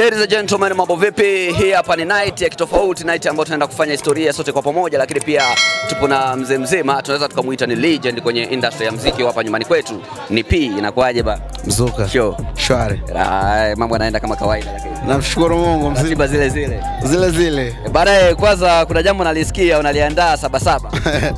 Ladies and gentlemen, mambo vipi? Hii hapa ni night ya kitofauti, night ambayo tunaenda kufanya historia sote kwa pamoja, lakini pia tupo na mzee mzima, tunaweza tukamuita ni legend kwenye industry ya muziki hapa nyumbani kwetu. Ni P, inakuwaje ba? Mzuka. Show. Shwari. Ah, mambo yanaenda kama kawaida lakini Namshukuru Mungu mzima. ratiba zile zile. Zile zile. E, Baadaye kwanza kuna jambo nalisikia unaliandaa saba saba.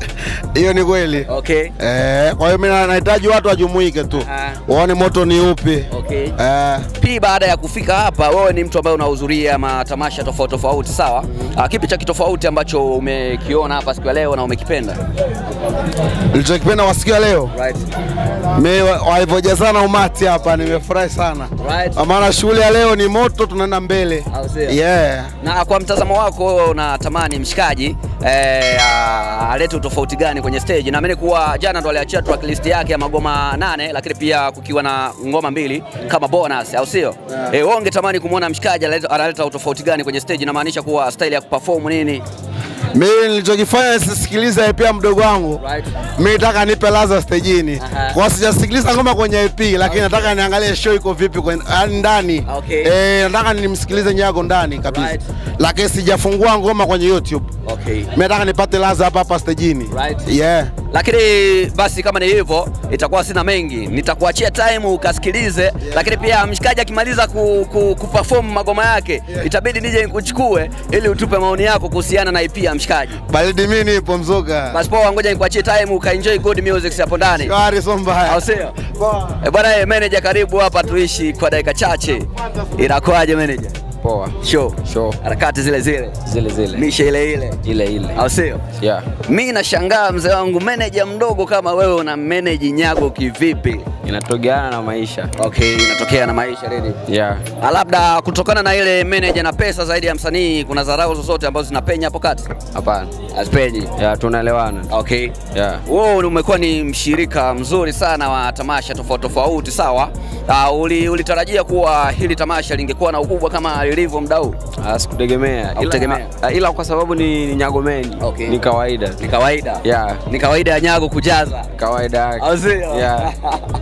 Hiyo ni kweli. Okay. Eh, kwa hiyo mimi na- nahitaji watu wajumuike tu. Ah. Waone moto ni upi. Okay. Eh, P, baada ya kufika hapa, wewe ni mtu ambaye unahudhuria matamasha tofauti tofauti, sawa? Ah, kipi cha kitofauti ambacho umekiona hapa siku ya leo na umekipenda? nilichokipenda kwa siku ya leo. Right. Mimi wa- walivyojazana umati hapa nimefurahi sana. Right. Kwa maana shughuli ya leo ni moto tunaenda mbele. Au sio? Yeah. Na kwa mtazamo wako wewe unatamani mshikaji eh, a- alete utofauti gani kwenye stage? Naamini kuwa jana ndo aliachia track list yake ya magoma nane, lakini pia kukiwa na ngoma mbili kama bonus, au sio? Yeah. Eh, wewe ungetamani kumwona mshikaji analeta analeta utofauti gani kwenye stage? Inamaanisha kuwa style ya kuperform nini? Mimi nilichokifanya nisisikilize EP ya mdogo wangu. Right. Mimi nataka nipe laza stejini. Aha. Kwa sijasikiliza ngoma kwenye EP lakini nataka niangalie show iko vipi kwenye yaani ndani. Okay. Eh, nataka nimsikilize Nyago ndani kabisa. Right. Lakini sijafungua ngoma kwenye YouTube. Okay. Mimi nataka nipate laza hapa hapa stejini. Right. Yeah. Lakini basi kama ni hivyo, itakuwa sina mengi, nitakuachia time ukasikilize, lakini pia mshikaji akimaliza ku, ku, kuperform magoma yake itabidi nije nikuchukue ili utupe maoni yako kuhusiana na EP ya mshikaji. Baridi mimi nipo mzuka. Basi poa, ngoja nikuachie time ukaenjoy good music hapo ndani, Shwari so mbaya. au sio? Poa. Eh bwana, eh, manager, karibu hapa tuishi kwa dakika chache. Inakuwaje manager? Poa. Show Show. harakati zile zile, Zile zile. misha ile ile, Ile ile. au sio? Yeah. Mi nashangaa mzee wangu, manager mdogo kama wewe una manage Nyago kivipi? Inatogeana na maisha. Okay, inatokea na maisha really. Yeah. Ah, Labda kutokana na ile manager na pesa zaidi ya msanii, kuna dharau zozote ambazo zinapenya hapo kati? Hapana. Hazipenyi. Yeah, tunaelewana. Okay. Yeah. Wewe umekuwa ni mshirika mzuri sana wa tamasha tofauti tofauti, sawa? Uh, uli, ulitarajia kuwa hili tamasha lingekuwa na ukubwa kama lilivyo mda huu? Ah, Sikutegemea. Hakutegemea? Ila, ila kwa sababu ni, ni Nyagomeni. Okay. Ni kawaida. Ni kawaida. Yeah. Ni kawaida ya Nyago kujaza. Kawaida yake. Au sio? Yeah.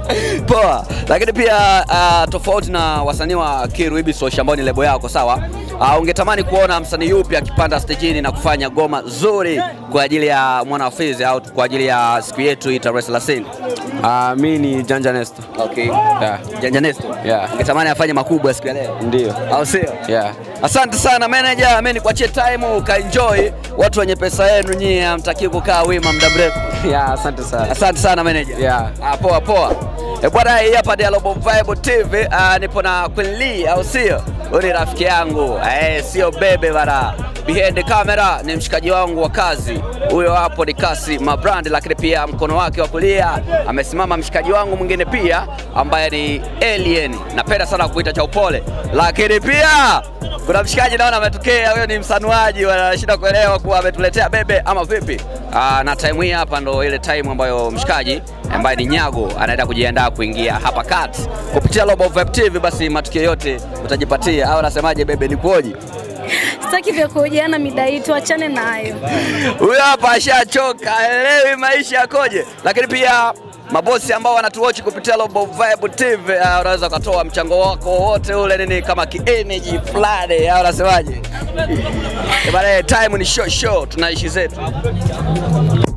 Poa. Lakini pia uh, tofauti na wasanii wa Kiru Ibisosh ambao ni lebo yako sawa, uh, ungetamani kuona msanii yupi akipanda stejini na kufanya goma zuri kwa ajili ya mwana Fizi au kwa ajili ya siku yetu hii tarehe 30? Ah, mi ni Janja Nesto. Okay. Yeah. Janja Nesto. Yeah. Ungetamani afanye makubwa siku ya leo. Ndio. Au sio? Yeah. Asante sana manager, mimi nikuachie time ukaenjoy. Watu wenye pesa yenu nyie hamtakii kukaa wima muda mrefu. Yeah, asante sana. Asante sana manager. Yeah. Ah, poa poa. E bwana, hii hapa Dialogue Vibe TV. Ah, nipo na Queen Lee au sio? Huyu ni rafiki yangu. Eh, sio bebe bana. Behind the camera ni mshikaji wangu wa kazi. Huyo hapo ni Kasi Mabrand, lakini pia mkono wake wa kulia amesimama mshikaji wangu mwingine pia ambaye ni Alien. Napenda sana kuita cha upole. Lakini pia kuna mshikaji naona ametokea, huyo ni msanuaji, wanashinda kuelewa kuwa ametuletea bebe ama vipi? Aa, na time hii hapa ndo ile time ambayo mshikaji ambaye ni Nyago anaenda kujiandaa kuingia hapa kati kupitia Global Vibe TV. Basi matukio yote utajipatia, au nasemaje bebe, nikuoje? Sitaki vya kuhojiana mida hii, tuachane nayo. Huyo hapa ashachoka, elewi maisha yakoje, lakini pia mabosi ambao wanatuwatch kupitia Global Vibe TV uh, unaweza ukatoa mchango wako wote ule nini kama ki energy fulani, au unasemaje? Eh, bana, time ni show show, tunaishi zetu.